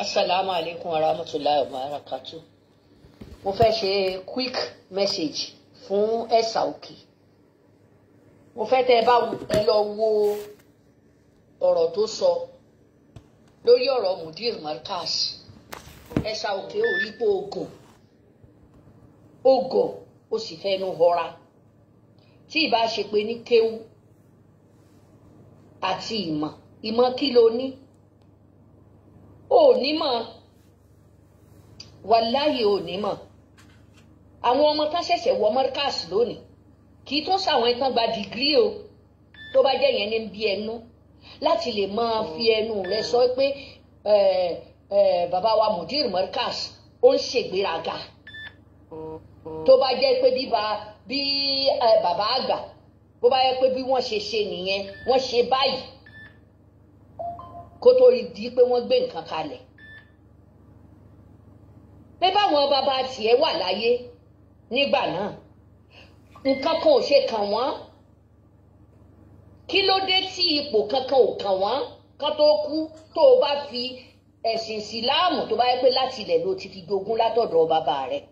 asalaamu aleykum warahmatulahi wabarakatu mo fẹ́ ṣe quick message fún ẹ̀sà òkè mo fẹ́ tẹ́ ẹ bá ẹ lọ wo ọ̀rọ̀ tó sọ lórí ọ̀rọ̀ mudir markaz ẹ̀sà òkè ò rí pé ogun ogun ó sì fẹ́nu họra tí ìbá ṣe pé ní kéwú àti ìmọ̀ ìmọ̀ kí ló ní ò ní mọ̀ wàláyé ò ní mọ̀ àwọn ọmọ tán ṣẹ̀ṣẹ̀ wọ markaz lónìí kì í tún sàwọn ẹ̀tàn gba dìgírì o tó bá jẹ́ yẹn ní bí ẹnu láti lè máa fi ẹnu rẹ sọ pé bàbá wa mudir markaz ó ń ṣègbéraga tó bá jẹ́ pé bí bàbá àgbà bó bá yẹ pé bí wọ́n ṣe ṣe nìyẹn wọ́n ṣe báyìí kó tó di pé wọ́n gbé nǹkan kalẹ̀ pé báwọn bàbá tiẹ̀ wà láyé nígbà náà nǹkan kan ò ṣe kàn wọ́n kí ló dé tí ipò kankan ò kàn wọ́n kán tó kú tó o bá fi ẹ̀sìn ìsìláàmù tó bá yẹ pé láti ilẹ̀ ló ti fi jogún látọ̀dọ̀ bàbá rẹ̀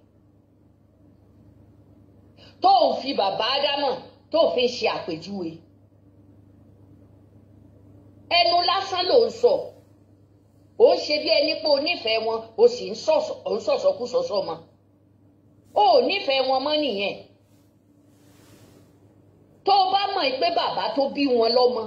tó ń fi bàbá ádámọ̀ tó fi ń ṣe àpèjúwe ẹnu lásán ló ń sọ ó ń ṣe bí ẹni pé o nífẹ̀ẹ́ wọn o sì ń sọ̀sọ̀kú sọ̀sọ̀ mọ́ o ò nífẹ̀ẹ́ wọn mọ́ nìyẹn tó o bá mọ̀ pé bàbá tó bí wọn lọ́mọ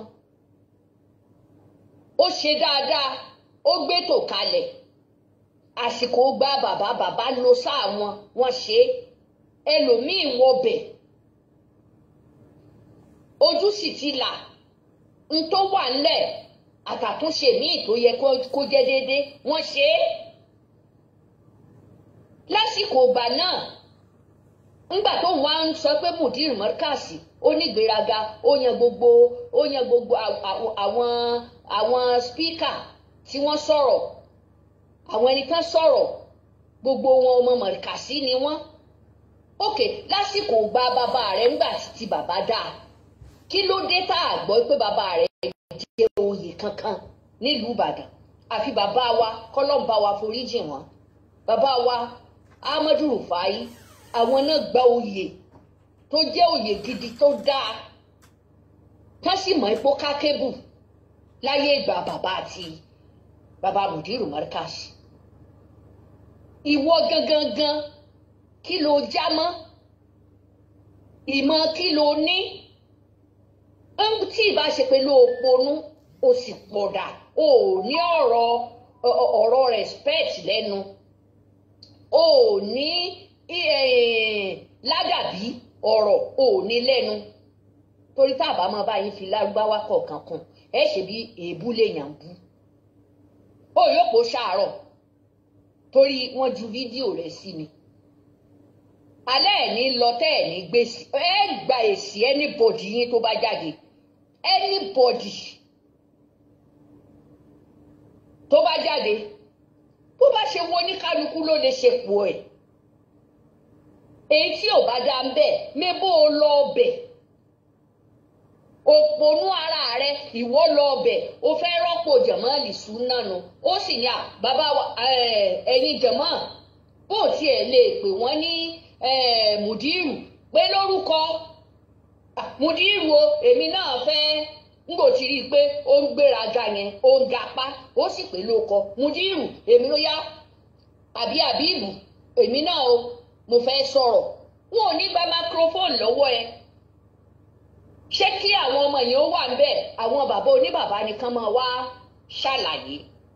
ó ṣe dáadáa ó gbé tò kalẹ̀ àsìkò gba bàbá bàbá lo sáà wọn wọn ṣe é ẹlòmíín wọbẹ̀ ojú sì ti là n tó wà ńlẹ̀ àtàtúnṣe míì tó yẹ kó jẹ́ déédé wọ́n ṣe é lásìkò ìgbà náà ńgbà tó wá ń sọ pé mudir mọ́kàsì ó ní ìgbéraga ó yan gbogbo ó yan gbogbo àwọn àwọn spíkà tí wọ́n sọ̀rọ̀ àwọn ẹni kan sọ̀rọ̀ gbogbo wọn ọmọ mọ̀kàsí ni wọ́n òkè lásìkò gba bàbá rẹ̀ ńgbà tí bàbá dáa kí ló dé tá a gbọ́ pé bàbá rẹ̀ jẹ́ oyè kankan nílùú ìbàdàn àfi bàbá wa kọ́lọ́mbà wa foríjì wọn bàbá wa ahmadu rufai àwọn náà gba oyè tó jẹ́ oyè gidi tó dáa tán sì mọ̀ ipò kákébù láyé ìgbà bàbá àti bàbá mudiru markaz ìwọ gangan gan kí ló já mọ́ ìmọ̀ kí ló ní tí ìbá ṣe pé ló ponú o sì pọ̀dà o ò ní ọ̀rọ̀ ọ̀rọ̀ respect lẹ́nu o ò ní ládàbí ọ̀rọ̀ o ò ní lẹ́nu torí tá a bá máa bá yín fi lárúbáwá kọ̀ọ̀kan kan ẹ ṣe bí èébú lèèyàn bú o yóò kó ṣàárọ̀ torí wọ́n ju fídíò rẹ̀ sí mi alẹ́ ẹ̀ ní lọ tẹ́ ẹ̀ ní gbèsè ẹ gba èsì anybody yín tó bá jáde anybody tó bá jáde bó bá ṣe wo oníkálukú ló lè ṣe pò ẹ̀ èyí tí ò bá dá ń bẹ̀ mébó o lọ bẹ̀ òpònú ara rẹ ìwọ lọ bẹ̀ o fẹ́ rọ́pò jẹ̀mọ́ọ̀lì súnánu ó sì ní à bàbá ẹ̀yin jẹ̀mọ́ bó tiẹ̀ lè pè wọ́n ní mùdírù pé lórúkọ mùdírù o èmi náà fẹ́ ngbò tí rí i pé ó ń gbéraga yẹn ó ń gapá ó sì pé lóko mùdírù èmi ló yá àbí àbíbù èmi náà o mo fẹ́ sọ̀rọ̀ wọn ò ní gba microphone lọ́wọ́ ẹ ṣé kí àwọn ọmọ yẹn ó wà ń bẹ̀ àwọn bàbá oníbàbá nìkan máa wá ṣàlàyé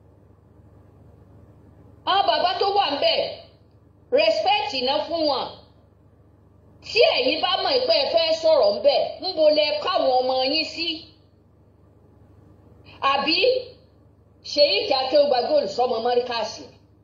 àwọn bàbá tó wà ń bẹ̀ respect iná fún wọn tí ẹ̀yin bá mọ̀ pé ẹ fẹ́ sọ̀rọ̀ ń bẹ̀ ń bo lẹ káwọn ọmọ yín sí àbí ṣèyí kí akéwùgbà góòlù sọmọ mọ́ríkàsì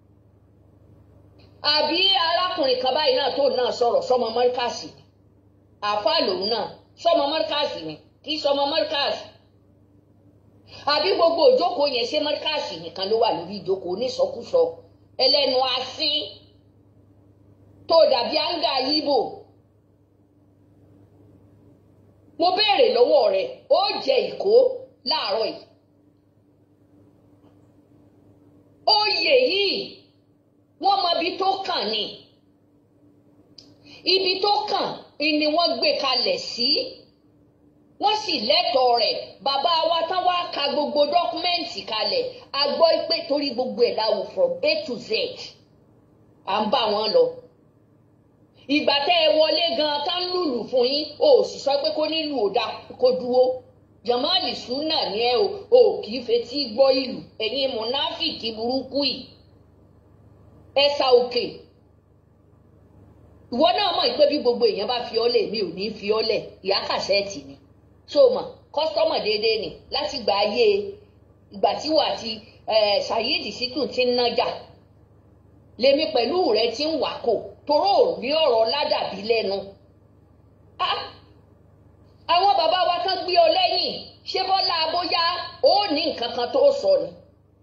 àbí arákùnrin kan báyìí náà tó náà sọ̀rọ̀ sọmọ mọ́ríkàsì àfa lòun náà sọmọ mọ́ríkàsì ni kì í sọmọ mọ́ríkàsì àbí gbogbo ìjókòó yẹn ṣé mọ́ríkàsì nìkan ló wà lórí ìjókòó onísọkúsọ ẹlẹ́nu asín tó dàbí áńgá yíbò mo béèrè lọ́wọ́ rẹ̀ ó jẹ ìkó láàárọ̀ yìí oyè oyè yìí wọ́n mọ ibi tó kàn ni ibi tó kàn ni wọ́n gbé kalẹ̀ sí wọ́n sì lẹ́tọ̀ọ́ rẹ̀ bàbá wa tán wá ka gbogbo dọ́kúmẹ́ǹtì kalẹ̀ a gbọ́ pé torí gbogbo ẹ̀ láwù from A to Z à ń bá wọn lọ ìgbà tẹ́ ẹ wọlé gan tá ń lùlù fún yín o sì sọ pé kó nílù ò dá kó dúró jamali sunna ni ẹ o o kì í fetí gbọ́ ìlú ẹ̀yin mùnáfìkì burúkú yìí ẹ̀sà òkè ìwọ náà mọ̀ pé bí gbogbo èèyàn bá fi ọ́ lẹ̀ mi ò ní fi ọ́ lẹ̀ ìyá kàṣẹ́ẹ̀tì ni so mọ̀ kọ́sítọ́mọ̀ déédéé ni láti gba ayé ìgbà tí wà ti ṣàyíìdì sítún ti ń nájà lèmi pẹ̀lú rẹ ti ń wákò toró rí ọ̀rọ̀ ládàbí lẹ́nu. àwọn bàbá wa kan gbé ọ lẹ́yìn ṣé bọ́lá bóyá ó ní nǹkan kan tó sọ ni.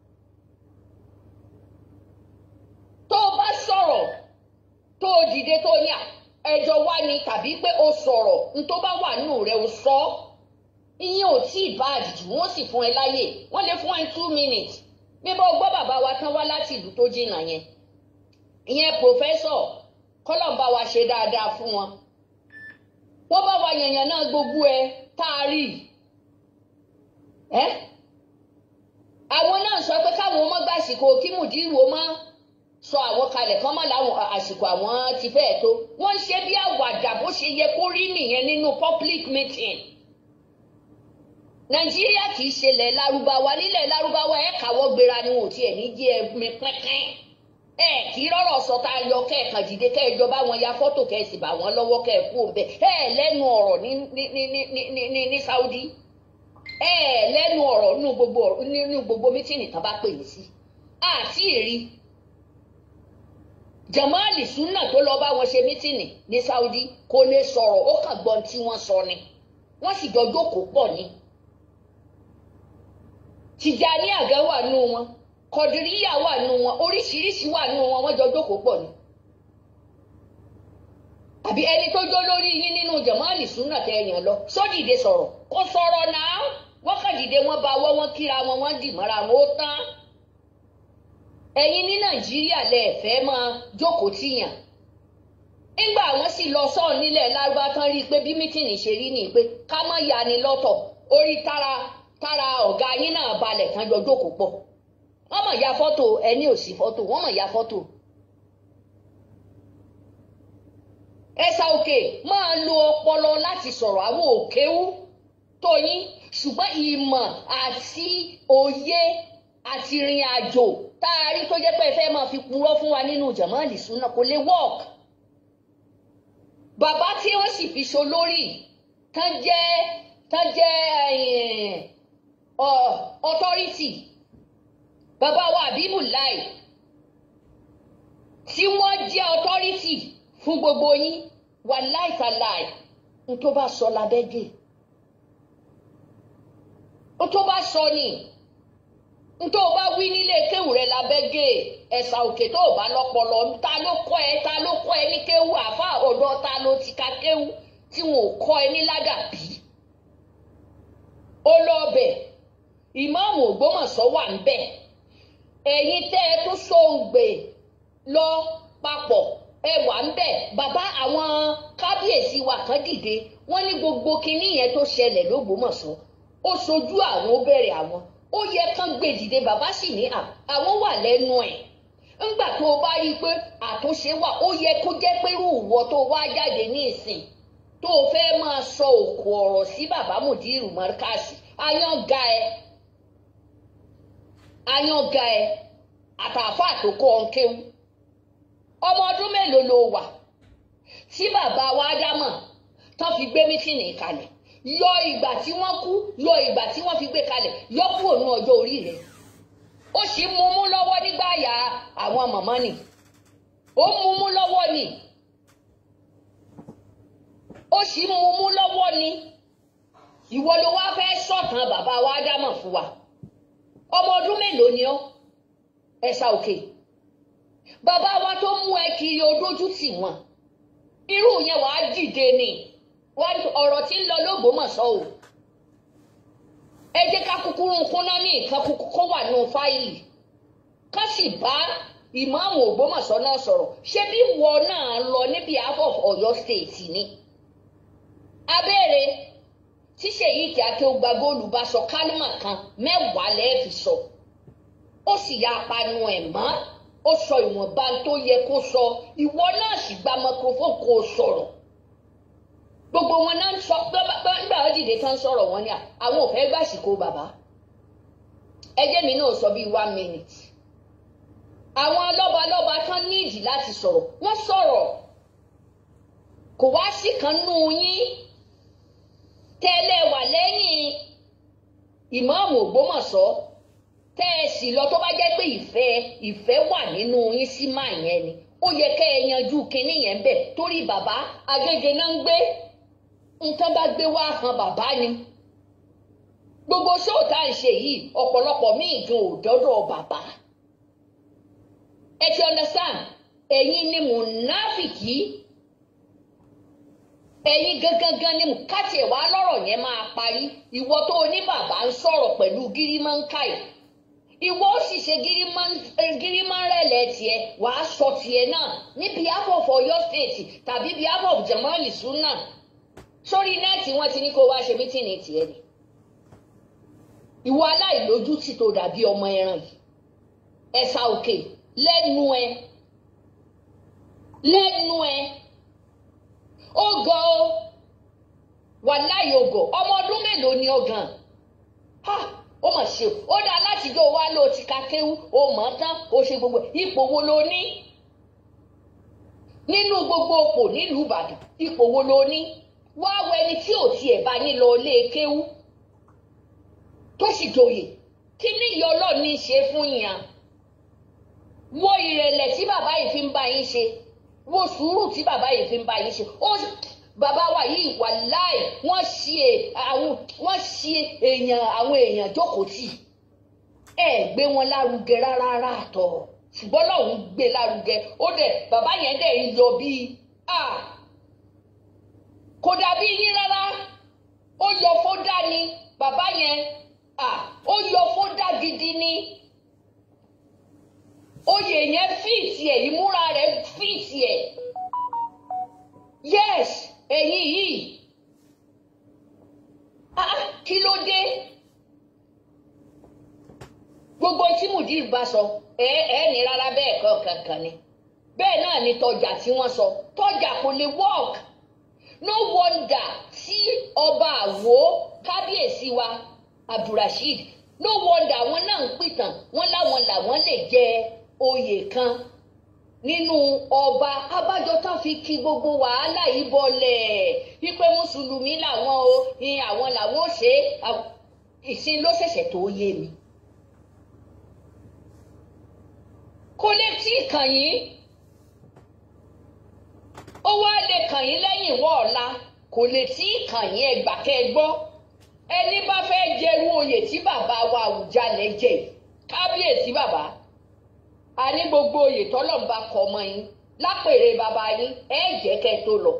tó o bá sọ̀rọ̀ tó o dìde tó ní ẹjọ́ wá ni tàbí pé o sọ̀rọ̀ n tó bá wà nù rẹ o sọ ọ́ ìyẹn ò tí ì bá àdìjú wọ́n sì fún ẹ láyè wọ́n lè fún ẹ two minutes bí bá o gbọ́ bàbá wa tán wá láti ìlú tó jìnnà yẹn ìyẹn pòfẹ́sọ̀ kọ́lọ̀ bá wa ṣe dáadáa fún wọn wọ́n bá wa yànyàn náà gbogbo ẹ tá a rí ẹ àwọn náà sọ pé káwọn ọmọ gbàsìkò kí mùdírù ó má sọ àwọn kalẹ̀ kán má láwọn àsìkò àwọn ti fẹ́ẹ̀ tó wọ́n ń ṣe bí àwàdà bó ṣe yẹ kó rí nìyẹn nínú public meeting nàìjíríà kì í ṣe lẹ̀ lárúbáwá nílẹ̀ lárúbáwá ẹ̀ káwọ́ gbéra ni wọn ò tiẹ̀ ní jẹ́ ẹ̀mí pínpín ẹ kì í rọrọ sọ tá a yọ kẹẹkan dìde kẹjọ bá wọn ya fọ́tò kẹsì bá wọn lọ́wọ́ kẹẹkú òǹbẹ ẹ lẹ́nu ọ̀rọ̀ ní ní ní ní ní ní ní Saudi ẹ lẹ́nu ọ̀rọ̀ nínú gbogbo nínú gbogbo mítìnì tán bá pè mí sí àti èrí Jamali Sunna tó lọ bá wọn ṣe mítìnì ní Saudi kò lè sọ̀rọ̀ ó kàn gbọ́n tí wọ́n sọ ni wọ́n sì jọ jókòó pọ̀ ni Tìjàní àgẹ wà nù wọn kọdìríyà wà nù wọn oríṣiríṣi wà nù wọn wọ́n jọ jókòó pọ̀ ni àbí ẹni tó jó lórí yín nínú Jamali Sunna tẹ ẹyàn lọ sódìde sọ̀rọ̀ kó sọ̀rọ̀ náà wọ́n kàn dìde wọ́n bá wọ́ wọ́n kíra wọn wọ́n dì mọ́ra wọn ó tán ẹ̀yin ní Nàìjíríà lẹ fẹ́ máa jókòó tìyàn nígbà wọn sì lọ sọ́ọ̀ nílẹ̀ lárúbá tán rí i pé bí mítìnì ṣe rí ni pé ká má ya ni lọ́tọ̀ orí tára tára ọ̀gá yín náà balẹ̀ kan jọ jókòó pọ̀ wọ́n mọ̀ ya fọ́tò ẹni ò sí fọ́tò wọ́n mọ̀ ya fọ́tò. ẹ̀sà òkè máa lo ọpọlọ láti sọ̀rọ̀ àwọn òkéwú tóyín ṣùgbọ́n ìmọ̀ àti òye àti ìrìn àjò tá a rí tó jẹ́ pé ẹ fẹ́ máa fi purọ́ fún wa nínú Jamali Sunna kò lè work. bàbá tí wọ́n sì fi so lórí tán jẹ́ tán jẹ́ authority bàbá wa àbíbù láì tí wọ́n jẹ́ authority fún gbogbo yín wà láìtàláì n tó bá sọ lábẹ́gẹ́ n tó bá sọ ni n tó bá wí nílé kéwù rẹ lábẹ́gẹ́ ẹ̀sà òkè tó bá lọ́pọlọ ta ló kọ́ ẹ ta ló kọ́ ẹ ní kéwù àfa ọ̀dọ́ ta ló ti ka kéwù tí wọn ò kọ́ ẹ ní ládàbí ó lọ bẹ̀ ìmáàmù Ògbómọ̀ṣọ́ wà ń bẹ̀ ẹ̀yin tẹ́ ẹ tó sóǹgbè lọ papọ̀ ẹ wà ń bẹ̀ bàbá àwọn kábíyèsí wa kan dìde wọ́n ní gbogbo kinní yẹn tó ṣẹlẹ̀ lÓgbómọ̀ṣọ́ ó sojú àwọn ó bẹ̀rẹ̀ àwọn ó yẹ kán gbé dìde bàbá sì ní àwọn wà lẹ́nu ẹ̀ ńgbà tó o bá rí i pé àtúnṣe wà ó yẹ kó jẹ́ pé irú ìwọ tó wá jáde ní ìsìn tó o fẹ́ máa sọ òkò ọ̀rọ̀ sí bàbá Mùdírù Márkàsì ayán ga ẹ ayánga ẹ àtàfà tó kọ́ ọ kéwú ọmọ ọdún mélòó ló wà tí bàbá wa dámọ̀ tán fi gbé mítìnì kalẹ̀ yọ ìgbà tí wọ́n kú yọ ìgbà tí wọ́n fi gbé kalẹ̀ yọ kúrò ní ọjọ́ orí rẹ̀ ó sì mú mú lọ́wọ́ nígbà yà àwọn màmá nì ó mú mú lọ́wọ́ ni ó sì mú mú lọ́wọ́ ni ìwọ ló wá fẹ́ sọ̀tàn bàbá wa dámọ̀ fún wa ọmọ ọdún mélòó ni ọ ẹsà òkè bàbá wa tó mú ẹ kiri odójú tì wọn irú yẹn wàá dìde ni ọ̀rọ̀ tí ń lọ l'Ógbómọ̀ṣọ́ o ẹ jẹ́ ká kúkúrú kúnná ní nǹkan kúkú kó wà nù fáìlì ká sì bá ìmáàmù Ògbómọ̀ṣọ́ náà sọ̀rọ̀ ṣé bí wọ náà lọ ní behalf of Ọ̀yọ́ state ni abẹ́rẹ́ tí Ṣèyí Kíákẹ́ ó gba góòlù bá sọ kálímà kan mẹ́wàá lẹ́ẹ̀fì sọ ó sì ya apanu ẹ̀ mọ́ ó sọ ìwọ̀nba tó yẹ kó sọ ìwọ náà sì gba microphone kó o sọ̀rọ̀ gbogbo wọn náà ń sọ nígbà wọn dìde tán sọ̀rọ̀ wọn ni àwọn ò fẹ́ gbàsìkò bàbá ẹjẹ́ mi náà sọ bíi one minute àwọn lọ́balọ́ba tán níìdì láti sọ̀rọ̀ wọ́n sọ̀rọ̀ kò wá sí kan nú yín tẹ́lẹ̀ wà lẹ́yìn ìmáàmù Ògbómọ̀ṣọ́ tẹ́ ẹ sì lọ tó bá jẹ́ pé ìfẹ́ ìfẹ́ wà nínú yín sí máa yẹn ni ó yẹ kẹ́ ẹ yanjú kinní yẹn bẹ̀ torí bàbá Agége náà ń gbé nǹkan bá gbé wá han bàbá ni gbogbo ṣóò tá à ń ṣe yìí ọ̀pọ̀lọpọ̀ míì gan ò dọ́dọ̀ bàbá ẹ ti understand ẹ̀yin ni mùnáfìkì ẹ̀yin gangan ni káàtì ẹ̀ wá lọ́rọ̀ yẹn máa parí ìwọ tó o ní bàbá ń sọ̀rọ̀ pẹ̀lú gírímọ́ńkàì ìwọ ó sì ṣe gírímọ́ńrẹ̀lẹ̀ tiẹ̀ wàá sọ tiẹ̀ náà ní behalf of Ọ̀yọ́ state tàbí behalf of Jamali Sunna sórí nẹ́ẹ̀tì wọn ti ní kó wá ṣe mítìnì tiẹ̀ ni ìwọ aláìlójútì tó dàbí ọmọ ẹran yìí ẹ̀sà òkè lẹ́nu ẹ lẹ́nu ẹ ogo wàláyé ogo ọmọ ọdún mélòó ni ọgàn ha ó mà ṣe ó dá látijọ́ wa ló ti ka kéwú ó mọ̀ ọ́n tán ó ṣe gbogbo ipò wo ló ní nínú gbogbo òpò nílùú Ìbàdàn ipò wo ló ní wá wọ ẹni tí ò tiẹ̀ bá yín lọ lé kéwú tó sì joyè kí ní ìyá ọlọ́ọ̀ ní í ṣe fún yàn wo ìrẹ̀lẹ̀ tí bàbá yìí fi ń bá yín ṣe wo sùúrù tí bàbá yìí fi ń bá yín ṣe ó bàbá wa yìí wà láì wọ́n ṣe àwọn wọ́n ṣe èèyàn àwọn èèyàn jókòó tì ẹ gbé wọn lárugẹ rárá rárá àtọ ṣùgbọ́n lọ́hùn gbé lárugẹ ó dẹ̀ bàbá yẹn dẹ̀ ń yọ bíi a kò dàbí yín rárá ó yọ fódà ni bàbá yẹn a ó yọ fódà gidi ni oyè yẹn fíìtì ẹ̀ ìmúra rẹ̀ fíìtì ẹ̀ yes ẹ̀yin yìí ah kí ló dé gbogbo tí mudir bá sọ ẹ ẹ ní rárá bẹ́ẹ̀ kọ́ kankan ni bẹ́ẹ̀ náà ni tọjà tí wọ́n sọ tọjà kò lè work no wonder tí ọba àwo kábíyèsí wa abdulrasheed no wonder àwọn náà ń pìtàn wọn láwọn làwọn lè jẹ oyè kan nínú ọba abájọ tán fi kí gbogbo wàhálà yìí bọlẹ̀ wípé mùsùlùmí làwọn o ní àwọn làwọn ò ṣe ìsìn ló ṣẹ̀ṣẹ̀ tó yé mi. kò lè tí ì kàn yín ó wá lè kàn yín lẹ́yìn wọ́ ọ̀la kò lè tí ì kàn yín ẹgbà kẹ́ ẹ gbọ́ ẹni bá fẹ́ jẹ́rú oyè tí bàbá wa Àwùjalẹ̀ jẹ kábíyèsí bàbá a ní gbogbo oyè tọ́lọ́mùbá kọ ọmọ yín lápèrè bàbá yín ẹ jẹ́ kẹ́ tó lọ.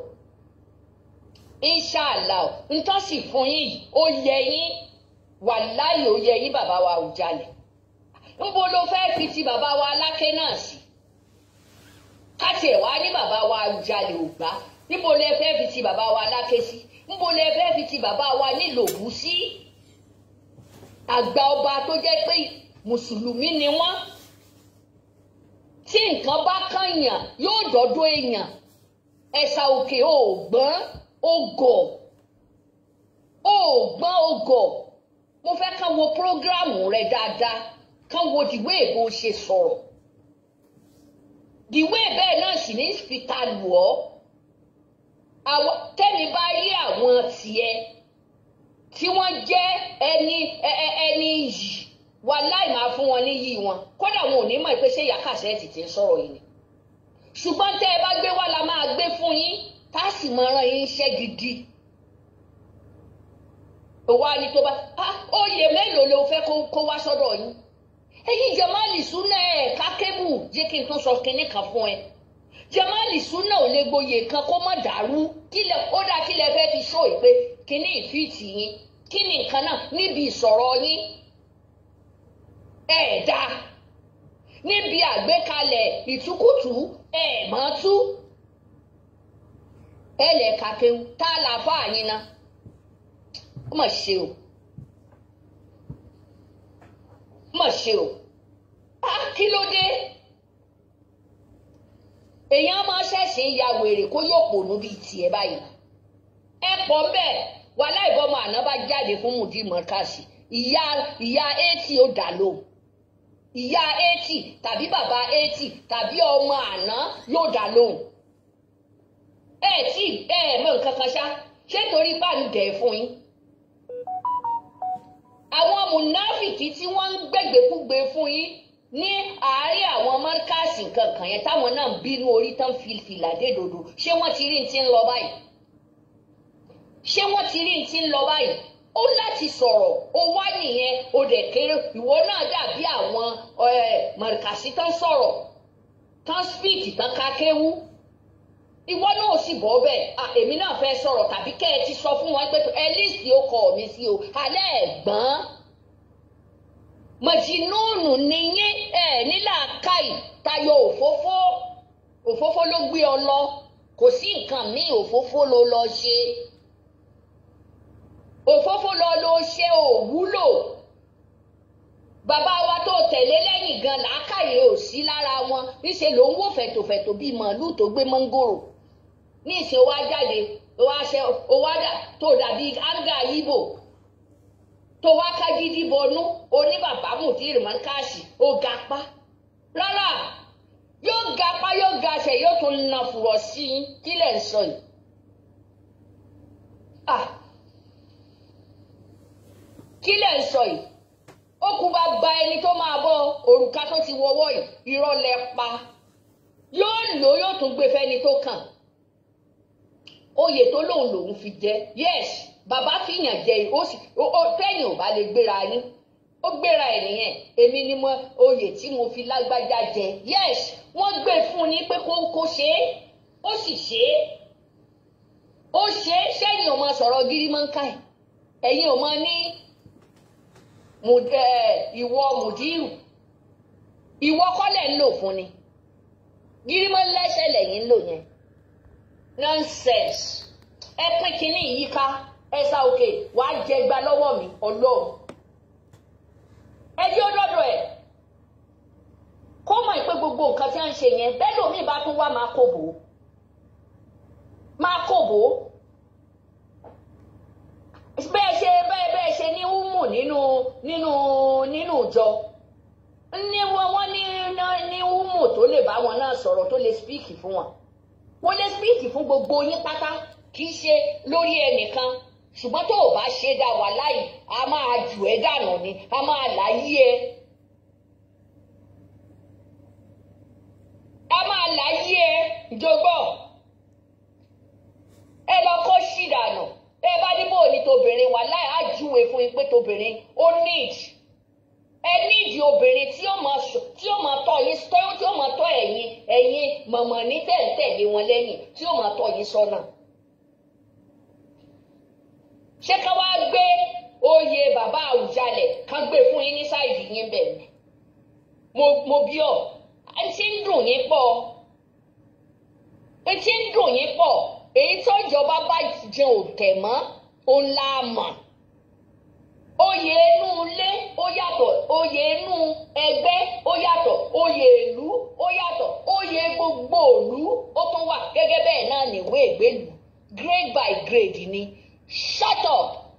inṣàlá ntọ́ sì fún yín ó yẹ yín wàláyé ó yẹ yín bàbá wa Àwùjalẹ̀ ńbo ló fẹ́ fi ti bàbá wa Aláké náà sí káti ẹ̀ wá ní bàbá wa Àwùjalẹ̀ ò gbá níbo lẹ fẹ́ fi ti bàbá wa Aláké sí ńbo lẹ fẹ́ fi ti bàbá wa nílòbù sí àgbà ọba tó jẹ́ pé mùsùlùmí ni wọ́n tí nǹkan bá kànyàn yóò dọ́dọ̀ èèyàn ẹ̀sà òkè ògbọ́n ògọ̀ ògbọ́n ògọ̀ mo fẹ́ kán wo prógráàmù rẹ dáadáa kán wo dìwé èbó ṣe sọ̀rọ̀ dìwé bẹ́ẹ̀ náà sì ní fìtà lù ọ́ àwọn tẹ́mi bá rí àwọn tiẹ̀ tí wọ́n jẹ́ ẹni ẹni yìí wàláì máa fún wọn níyì wọn kódà wọn ò ní mọ̀ pé ṣé ìyá kàṣẹ́ẹ̀tì ti ń sọ̀rọ̀ yìí ni ṣùgbọ́n tẹ́ ẹ bá gbé wá la máa gbé fún yín tá a sì máa rán yín iṣẹ́ gidi òwò á ní tó bá oyè mélòó ló fẹ́ kó wá sọ́dọ̀ yín ẹ̀yin Jamali Sunna ẹ̀ ká kébù jẹ́ kí n tún sọ kinní kan fún ẹ Jamali Sunna ò lè gboyè kan kó má dàrú kílẹ̀ ó dá kílẹ̀ fẹ́ fi ṣó ìpè kinní ìfìtì yín kí ni nǹkan náà níbi ìsọ̀rọ̀ yín ẹ̀ẹ̀dá níbi àgbékalẹ̀ ìtukùtù ẹ̀ mọ́ tú ẹ lẹ̀ kàkéwu tá a là fà yín ná ó mà ṣe o ó mà ṣe o á kí ló dé èèyàn máa ṣẹ̀ṣẹ̀ ya wèrè kó yóò pònú bíi tiẹ̀ báyìí ẹ pọ̀ bẹ́ẹ̀ wàhálà ìbọmọ àná bá jáde fún mùdí mọ́kàsì ìyá ìyá eighty ó dà lóhùn ìyá eighty tàbí bàbá eighty tàbí ọmọ àná yóò dà lóhùn ẹ tí ẹ mọ nǹkan kan ṣá ṣé torí bá ń dẹ̀ fún yín àwọn mùnáfìkì tí wọ́n ń gbẹ̀gbẹ̀kúgbẹ fún yín ní àárín àwọn mọ́kàsì kankan yẹn táwọn náà ń bínú orí tán fìlà dé dòdò ṣé wọ́n ti rí ní ti ń lọ báyìí ṣé wọ́n ti rí ní ti ń lọ báyìí ó láti sọ̀rọ̀ ó wá nìyẹn ó dẹ̀ kéré ìwọ náà dàbí àwọn mọ̀rìkàsí tán sọ̀rọ̀ tán spíìkì tán kákéwú ìwọ náà sì bọ́ bẹ́ẹ̀ èmi náà fẹ́ sọ̀rọ̀ tàbí kẹ́ ẹ ti sọ fún wọn pé ẹ lísì ó kọ mi sí o alẹ́ ẹ̀gbọ́n mọ̀jìnnúùnù nìyẹn ẹ̀ nílà káì tayọ òfófó òfófó ló gbé ọ lọ kò sí nǹkan míì òfófó ló lọ ṣe òfófó lọ ló ṣe òwúlò bàbá wa tó tẹ̀lé lẹ́yìn gan làákàyè ò sí lára wọn níṣẹ́ ló ń wò fẹ̀tòfẹ̀tò bíi màálùú tó gbé mọ́ngòrò ní ìsìn wa jáde ó wá ṣe ó wá dà tó dàbí áńgà yíbò tó wá ká gidi bọnú oní bàbá mùdírì mọ́káàsì ó ga pa rárá yóò ga pa yóò ga ṣe yóò tún na fùrọ̀ sí i kí lẹ̀ ń sọ yìí. kí lẹ̀ ń sọ yìí ó kú bá gba ẹni tó máa bọ òrùka tó ti wọwọ́ yìí irọ́ lẹ pa yóò lò yóò tún gbé fẹ́ni tó kàn oyè tó lòun lòun fi jẹ yes bàbá fìyàn jẹ ó sì ó tẹ̀yìn ò bá lè gbéra yín ó gbéra ẹ̀ nìyẹn èmi ni mo oyè tí mo fi lágbájá jẹ yes wọ́n gbé fún ni pé kó kó ṣe é ó sì ṣe é ó ṣe é sẹ́yìn ò máa sọ̀rọ̀ gírímọ́ńkà ẹ̀ ẹ̀yin ò máa ní ìwọ mùdírù ìwọ kọ́lẹ̀ ń lò fún ni gírímọ́ lẹ́sẹ̀ lẹ́yìn ń lò yẹn nonsense ẹ pín kínní yìí ká ẹ sá òkè wàá jẹ gba lọ́wọ́ mi ọlọ́run ẹ jẹ́ ọdọ́dọ̀ ẹ̀ kó mọ̀ pé gbogbo nǹkan tí wọ́n ń ṣe yẹn bẹ́ẹ̀ lómi bá tún wá máa kó bò ó máa kó bò ó bẹ́ẹ̀ ṣe bẹ́ẹ̀ bẹ́ẹ̀ ṣe ní húmù nínú nínú nínú ìjọ ní wọn wọn ní ní húmù tó lè bá wọn náà sọ̀rọ̀ tó lè spíìkì fún wọn wọ́n lè spíìkì fún gbogbo yín pátá kì í ṣe lórí ẹnìkan ṣùgbọ́n tó o bá ṣe dá wà láì a máa jù ẹ́ dànù ni a máa láyé ẹ. a máa láyé ẹ ìjọgbọ́ ẹ lọ kó ṣì dànù ẹ bá ní bò ní tobìnrin wà láì á júwe fún yín pé tobìnrin ó need ẹ nídìí obìnrin tí ó máa tí ó máa tọ́ yín tí ó máa tọ́ ẹ̀yin ẹ̀yin mọ̀mọ́ ní tẹ̀ǹtẹ̀lé wọn lẹ́yìn tí ó máa tọ́ yín sọ́nà. ṣé ká wá gbé oyè bàbá Àwùjalẹ̀ ká gbé fún yín ní sáìdì yín bẹ̀ ni mo mo bí ọ ẹ ti ń dùn yín pọ̀ ẹ ti ń dùn yín pọ̀ èyí tó ìjọba bá jẹ òtẹ̀ mọ́ òun la mọ̀ oyè inú ilé ó yàtọ̀ oyè inú ẹgbẹ́ ó yàtọ̀ oyè ìlú ó yàtọ̀ oyè gbogbo ìlú ó tún wà gẹ́gẹ́ bẹ́ẹ̀ náà níwé ìgbélú grade by grade ni shut up